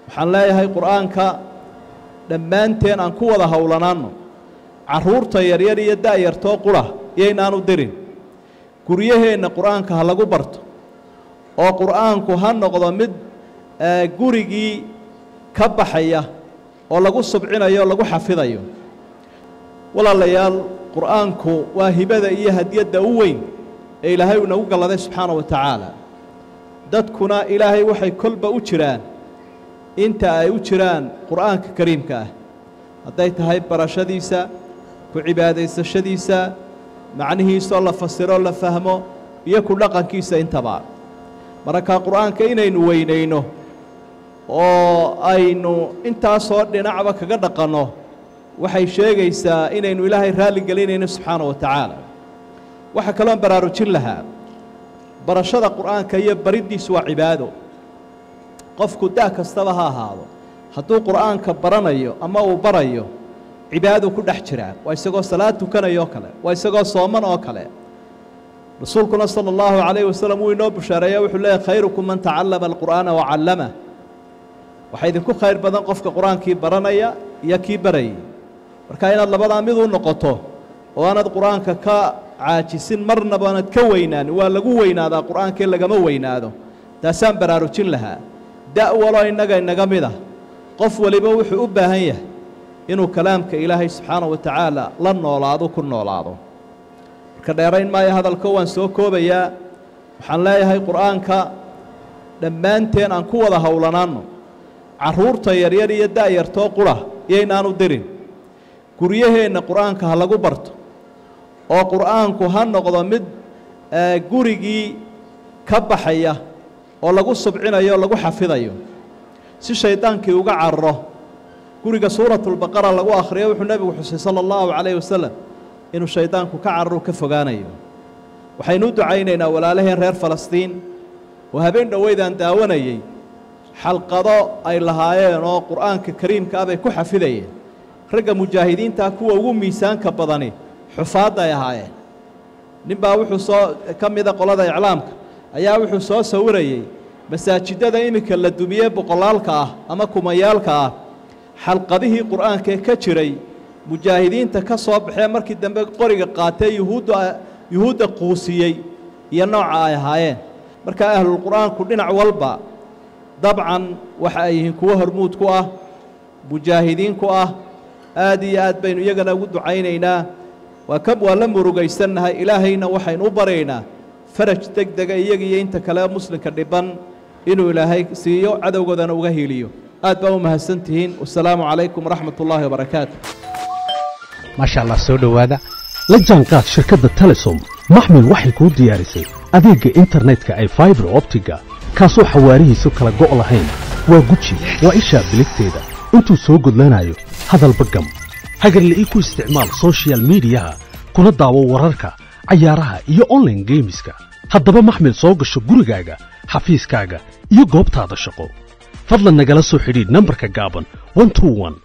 waxaan leeyahay qur'aanka dhammaanteen aan ku wada howlanaanno carruurta yaryar iyo da'yartoo qura yaynaanu dirin guryaheenna qur'aanka ha lagu barto oo qur'aanku ha noqdo mid gurigii ka baxaya oo lagu subcinayo o lagu xafidayo walaalayaal qur'aanku waa hibada iyo hadiyadda u weyn ee ilaahay uu nagu galladay subxaana wa tacaala dadkuna ilaahay waxay kolba u jiraan inta ay u jiraan qur'aanka kariimka ah hadday tahay barashadiisa ku cibaadaysashadiisa macnihiisoo la fasiroo la fahmo iyo ku dhaqankiisa intaba mararkaa qur'aanka inaynu weynayno oo aynu intaasoo dhinacba kaga dhaqanno waxay sheegaysaa inaynu ilaahay raalli gelinayno subxaana wa tacaala waxaa kaloon baraarujin lahaa barashada qur'aanka iyo bariddiisu waa cibaado qofku da' kastaba ha ahaado hadduu qur'aanka baranayo ama uu barayo cibaaduu ku dhex jiraa waa isagoo salaad tukanaya oo kale waa isagoo sooman oo kale rasuulkuna sala allahu calayhi wasalam wuu inoo bushaareeya wuxuu leeyahy khayrukum man tacallama alqur'aana wacallama waxaa idinku khayr badan qofka qur-aankii baranaya iyo kii barayay marka inaad labadaa mid u noqoto oo aanad qur-aanka ka caajisin marnaba aanad ka weynaan waa lagu weynaadaa qur-aankii lagama weynaado taasaan baraarujin lahaa da' waloo innaga inaga mid ah qof waliba wuxuu u baahan yahay inuu kalaamka ilaahay subxaana wa tacaala la noolaado ku noolaado marka dheerayn maayo hadalko waan soo koobayaa waxaan leeyahay qur'aanka dhammaanteen aan ku wada howlanaanno carruurta yaryar iyo da'yartoo qura yaynaanu dirin guryaheenna qur'aanka ha lagu barto oo qur'aanku ha noqdo mid gurigii ka baxaya oo lagu subcinayo o lagu xafidayo si shaydaankii uga cararo guriga suuratulbaqara lagu akhriyo wuxuu nebigu xusay sala allahu calayhi wasalam inuu shaydaanku ka cararo ka fogaanayo waxaynu u ducaynaynaa walaalaheen reer falastiin oo habeen dhoweydaan daawanayey xalqado ay lahaayeen oo qur'aanka kariimka ah bay ku xafidayeen ragga mujaahidiintaa kuwa ugu miisaanka badani xufaadda ay ahaayeen ninbaa wuxuu soo ka mida qolada iclaamka ayaa wuxuu soo sawirayey masaajidada iminka la dumiyey boqolaalka ah ama kumayaalka ah xalqadihii qur'aankaee ka jiray mujaahidiinta ka soo baxee markii dambe qoriga qaatee yuhuudda yuhuudda quusiyey iyo nooca ay ahaayeen markaa ahlulqur'aanku dhinac walba dabcan waxa ay yihiin kuwo hormuud ku ah mujaahidiin ku ah aad iyo aad baynu iyagana ugu ducaynaynaa waa ka waa la murugaysannahay ilaahayna waxaynu u baryaynaa faraj deg dega iyaga iyo inta kale muslimka dhiban inuu ilaahay siiyo cadowgoodana uga hiiliyo aad baa u mahadsan tihiin wasalaamu calaykum waraxmat ullaahi wabarakaatu maasha allah soo dhowaada la jaanqaad shirkadda telesom maxmil waxay kuu diyaarisay adeegga internetka ay faibar optiga kaasoo xawaarihiisu kala go' lahayn waa guji waa ishaa biligteeda intuu soo gudlanayo hadalba gam hagarla ii ku isticmaal sochial midiyaha kuna daawo wararka cayaaraha iyo onlaine geemiska haddaba maxmil soo gasho gurigaaga xafiiskaaga iyo goobtaada shaqo fadlan nagala soo xidhiidh nambarka gaaban